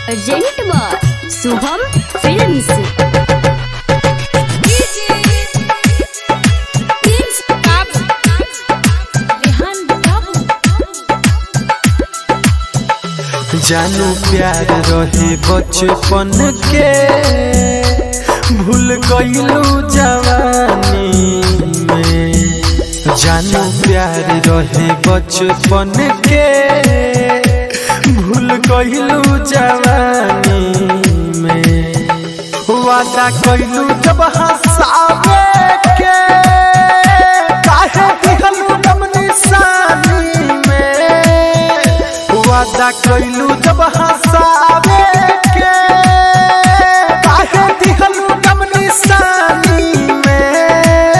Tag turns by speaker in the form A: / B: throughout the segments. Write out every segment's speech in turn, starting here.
A: urgent बार Shubham films
B: जानू प्यार रहे बचपन के भूल गईलू जवानी में जानू प्यार रहे बचपन के भूल गईलू जवानी में वादा कईलू जब हंसावे के काहे दिहलू दम निशानी में वादा कईलू जब हंसावे के काहे दिहलू दम निशानी में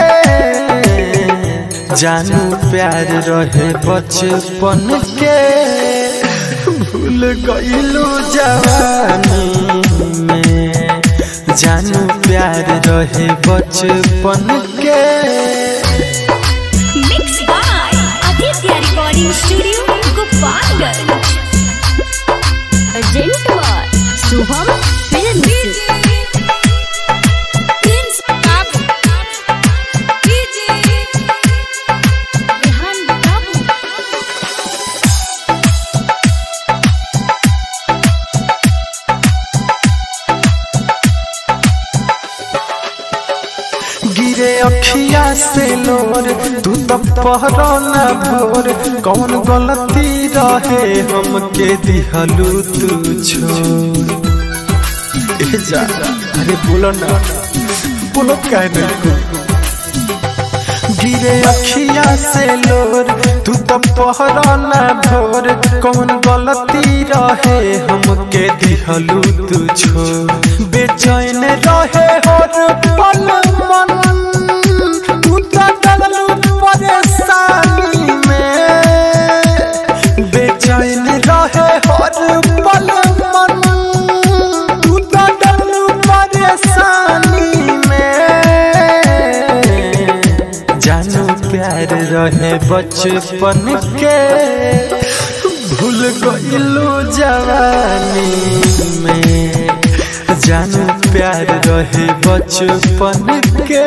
B: जानू प्यार रहे बचपन के भूल गईलू जवानी में जानू प्यार रहे बचपन के
A: mix by Aditya recording studio Gopalganj अर्जेंट बार शुभम फिल्म्स
B: गिरे अखिया से लोर तू तो पहरो न भोर कौन गलती रहे हमके दिहलू तू छोड़ ए जा अरे बोलो ना बोलो काहे नहीं गिरे अखिया से लोर तू तो पहरो न भोर कौन गलती रहे हमके दिहलू तू छोड़ बेचैन रहे हर पल मन तू तो डललू परेशानी में बेचैन रहे हर पल मन तू तो डललू परेशानी में जानू प्यार रहे बचपन के भूल गईलू जवानी में जानू प्यार रहे बचपन के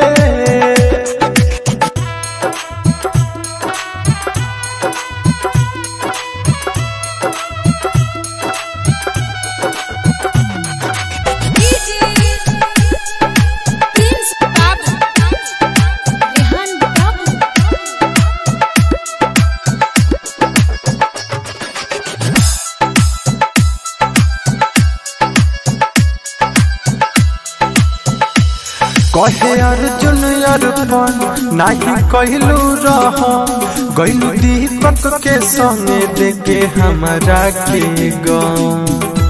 B: कहे अर्जुन अर्पण नाही कहलू रह गईलू दीपक के संगे देखे हमारा के गाँव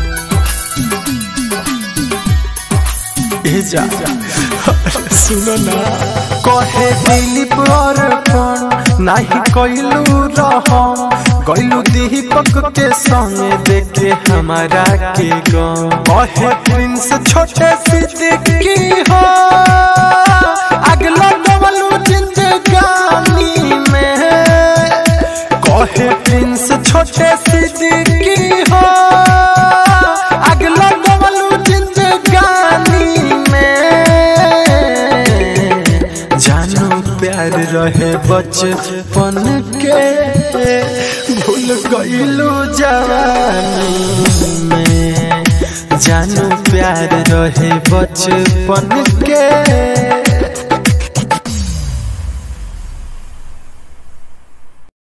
B: ए जा सुनो ना कहे दिलीप अर्पण नाही कहलू रह गईलू दीपक के संगे देखे हमारा के गाँव कहे प्रिंस छोटे सिद्दीकी हो अगला डबलू जिंदगानी में कहे प्रिंस छोटे सिद्दीकी हो अगला डबलू जिंदगानी में जानू प्यार रहे बचपन के भूल गईलू जवानी में जानू प्यार रहे बचपन के